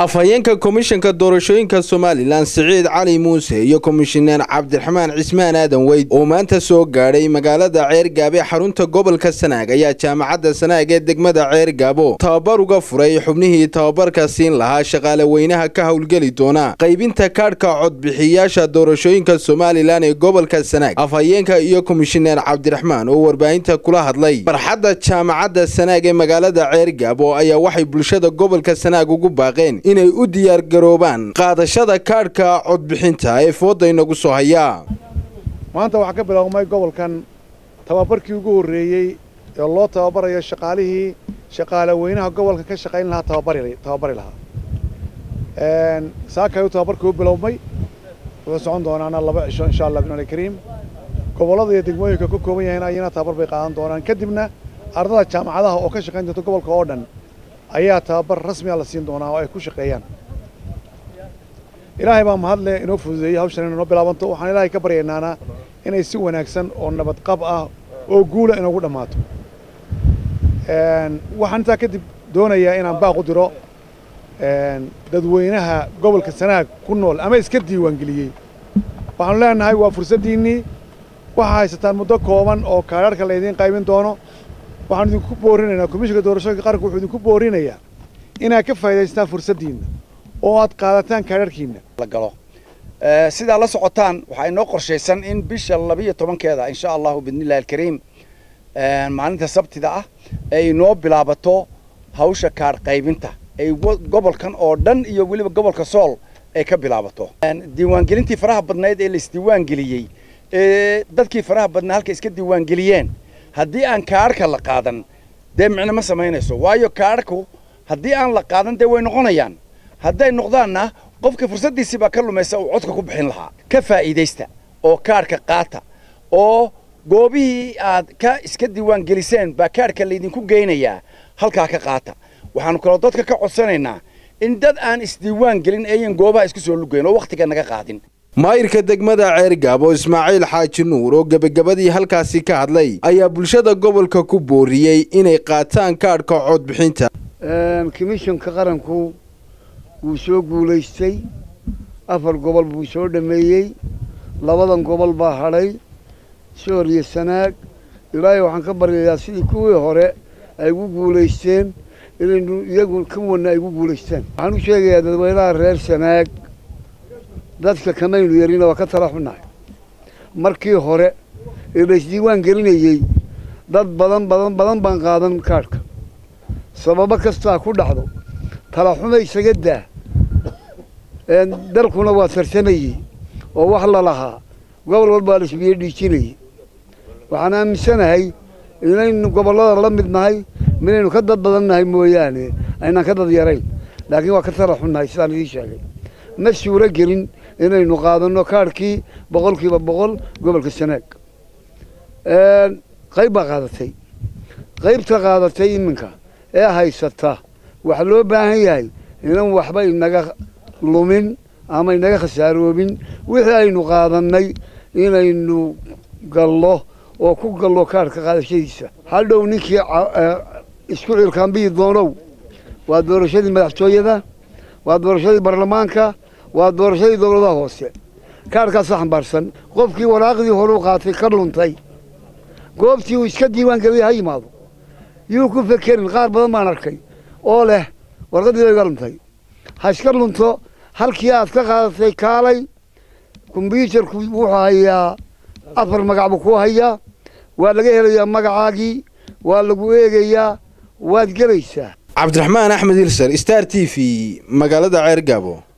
afhayeenka komishanka doorashooyinka somalilan siciid cali muuse iyo komishineer cabdiraxmaan cismaan aadan weyd oo maanta soo gaadhay magaalada ceergaabe xarunta gobolka sanaag ayaa jaamacadda sanaag ee degmada ceergaabo tababar uga furay xubnihii tababarka siin lahaa shaqaale weynaha ka howlgeli doona qaybinta kaadhka codbixiyayaasha doorashooyinka somalilan ee gobolka sanaag afhayeenka iyo komishineer cabdiraxmaan oo warbaahinta kula hadlay barxadda jaamacadda sanaag ee magaalada ceergaabo ayaa waxay bulshada gobolka sanaag ugu baaqeen inay u diyaargaroobaan qaadashada kaadhka codbixinta ee fooda inagu soo hayaa maanta waxaa ka biloawmay gobolkan tababarkii ugu horreeyey ee loo tababarayo shaqaalihii shaqaale weynaha gobolka ka shaqayn lahaa tababari tababari lahaa saakayuu tababarkii u bilowmay wuxuu socon doonaana laba cisho insha allah bimani kariim gobollada iyo degmooyinka ka kooban yahayn ayana tababar bay qaadan doonaan kadibna ardada jaamacadaha oo ka shaqayn doonta gobolka oo dhan ayaa tababar rasmiga la siin doonaa oo ay ku shaqeeyaan ilaahay baa mahadle inoo fududeeyey hawshan inoo bilaabanto waxaan ilaahay ka baryaynaana inay si wanaagsan oo nabadqab ah oo guula inoogu dhammaato waxaan intaa kadib doonayaa inaan baaq u diro dadweynaha gobolka sanaag ku nool ama iska diiwaangeliyey waxaanu leenahay waa fursaddiinnii waxaa haysataan muddo kooban oo kaadharhka laydiin qaybin doono waxaanu idinku boorinaynaa komishinka doorashooyinka qaranka wuxuu idinku boorinayaa inaad ka faa'idaystaan fursaddiinna oo aad qaadataan kaadharhkiinna la galo sidaa la socotaan waxaa inoo qorshaysan in bisha labiyo tobankeeda insha allahu biidnillahi alkariim maalinta sabtida ah ay inoo bilaabato hawsha kaadh qaybinta ay gobolkan oo dhan iyo weliba gobolka sool ay ka bilaabato diiwaangelintii faraha badnayd ee laisdiiwaangeliyey ee dadkii faraha badnaa halka iska diiwaangeliyeen haddii aan kaadhka la qaadan dee micno ma samaynayso waayo kaadhku haddii aan la qaadan dee way noqonayaan hadday noqdaanna qofka fursaddiisii baa ka lumaysa uu codka ku bixin lahaa ka faa'iidaysta oo kaadhka qaata oo goobihii aad ka iska diiwaan geliseen baa kaadhka laydinku geynayaa halkaa ka qaata waxaanu kaloo dadka ka codsanaynaa in dad aan isdiiwaan gelin ayan goobaha isku soo lugayn oo wakhtiga naga qaadin maayirka degmada ceergaabo ismaaciil xaaji nuur oo gebagabadii halkaasi ka hadlay ayaa bulshada gobolka ku booriyey inay qaataan kaadhka codbixinta komishanka qaranku wuu soo guulaystay afar gobol buu soo dhammeeyey labadan gobol baa hadhay soor iyo sanaag ilaahay waxaan ka baryayaa sidii kuwii hore ay ugu guulaysteen inaynu iyagu ka wana ay ugu guulaystaan waxaan u sheegayaa dadweynaha reer sanaag dadka kamaynu yarina waa ka tala xunnahay markii hore ee la isdiiwaan gelinayey dad badan badan badan baan qaadan kaadhka sababo kastaa ku dhacdo talaxuma isaga daa dalkuna waa tartamayey oo wax la lahaa gobol walbaa la isbiyo dhiijinayey waxaan aaminsanahay inaynu gobollada la mid nahay minaynu ka dad badan nahay mooyaane aynaan ka dad yarayn laakiin waa ka tala xunnahay sidaan idiin sheegay ma suuro gelin inaynu qaadanno kaadhkii boqolkiiba boqol gobolka sanaag qayb baa qaadatay qaybta qaadatay iminka ee haysata waxaa loo baahan yahay inan waxba inaga lumin ama inaga khasaaroobin wixii aynu qaadannay inaynu gallo oo ku gallo kaadhka qaadashadiisa hadhow ninkii isku cilkaanbiyi doonow waa doorashadii madaxtooyada waa doorashadii baarlamaanka waa doorashadii dowladaha hoose kaadhkaasa xambaarsan qofkii waraaqdii horeu qaatay ka luntay goobtii uu iska diiwaan geliyay ha yimaado yuu ku fekerin qaar badan baan arkay oo leh warqaddii bay ga luntay ha iska lunto halkii aad ka qaadatay kaalay kombyuutarku wuxuu hayaa afar magac buu ku hayaa waa laga helayaa magacaagii waa lagu eegayaa waad gelaysaa cabdiraxmaan axmed hilsar star t v magaalada ceergaabo